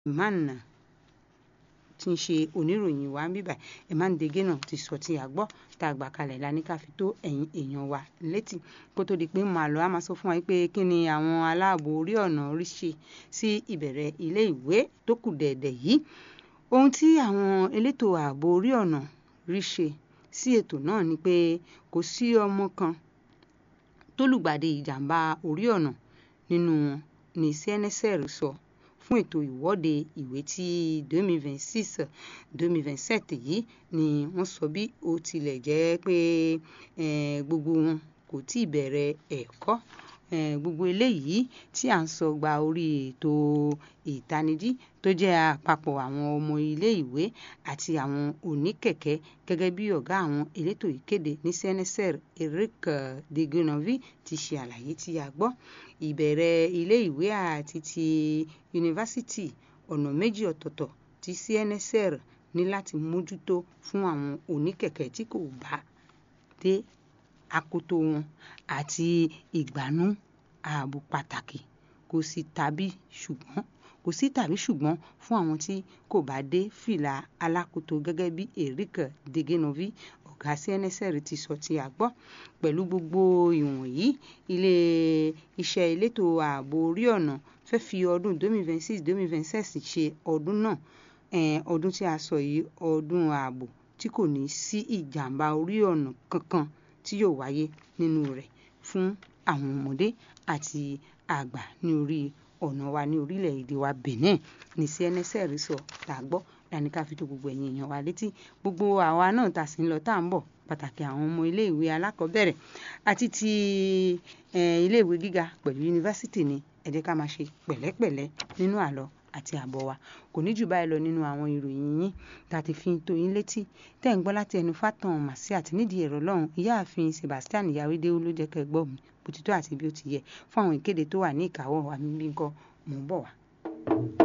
Emmanuel tí ń ṣe oníròyìn wa ń bíbà Emmanuel Dege náà ti sọ tí a gbọ́ tá a gbà kalẹ̀ la ní ká fi tó ẹ̀yin èèyàn wa létí kó tó di pé màá lọ á máa sọ fún wa pé kí ni àwọn aláàbò orí ọ̀nà rí ṣe sí ìbẹ̀rẹ̀ ilé ìwé tó kù dẹ̀dẹ̀ yìí ohun tí àwọn elétò ààbò orí ọ̀nà rí ṣe sí ètò náà ni pé kò sí ọmọ kan tó lùgbàdì ìjàmbá orí ọ̀nà nínú wọn ní CNSR sọ fún ètò ìwọ́de ìwé tí 2026 2027 yìí ni wọ́n sọ bí ó tilẹ̀ jẹ́ pé gbogbo wọn kò tí ì bẹ̀rẹ̀ ẹ̀kọ́ gbogbo eléyìí tí à ń sọ gba orí ètò ìtanijí tó jẹ́ àpapọ̀ àwọn ọmọ ilé ìwé àti àwọn oníkẹ̀kẹ́ gẹ́gẹ́ bí ọ̀gá àwọn elétò ìkéde ní CNSR Eric Deguenovi ti ṣe àlàyé tí a gbọ́ ìbẹ̀rẹ̀ ilé ìwé àti ti yunifásitì ọ̀nà méjì ọ̀tọ̀ọ̀tọ̀ tí CNSR ní láti mójútó fún àwọn oníkẹ̀kẹ́ tí kò bá dé akoto wọn àti ìgbanú ààbò pàtàkì kò sí tàbí ṣùgbọ́n kò sí tàbí ṣùgbọ́n fún àwọn tí kò bá dé fìlà alákoto gẹ́gẹ́ bí Eric Degenovi ọ̀gá CNSR ti sọ tí a gbọ́ pẹ̀lú gbogbo ìwọ̀nyí ilé iṣẹ́ elétò ààbò orí ọ̀nà fẹ́ fi ọdún 2026 2027 ṣe ọdún náà ọdún tí a sọ yìí ọdún ààbò tí kò ní sí ìjàmbá orí ọ̀nà kankan tí yóò wáyé nínú rẹ̀ fún àwọn ọmọdé àti àgbà ní orí ọ̀nà wa ní orílẹ̀-èdè wa Benin ní CNSR sọ tá a gbọ́ láni ká fi tó gbogbo ẹ̀yin èèyàn wa létí gbogbo àwa náà tá a sì ń lọ tá à ń bọ̀ pàtàkì àwọn ọmọ iléèwé alákọ̀ọ́bẹ̀rẹ̀ àti ti iléèwé gíga pẹ̀lú yunifásitì ni ẹ jẹ́ ká máa ṣe pẹ̀lẹ́pẹ̀lẹ́ nínú àlọ́ àti àbọ̀ wa kò ní jù báyìí lọ nínú àwọn ìròyìn yín tá a ti fi tó yín létí tẹ́ ń gbọ́ láti ẹnu Fátan Màsí àti nídìí ẹ̀rọ lọ́hùn ìyáàfin Sebastian Yawédéwú ló jẹ́ kẹ́ gbọ́ mi bó ti tó àti bí ó ti yẹ fún àwọn ìkéde tó wà ní ìkáwọ́ wa níbí nǹkan mò ń bọ̀ wá.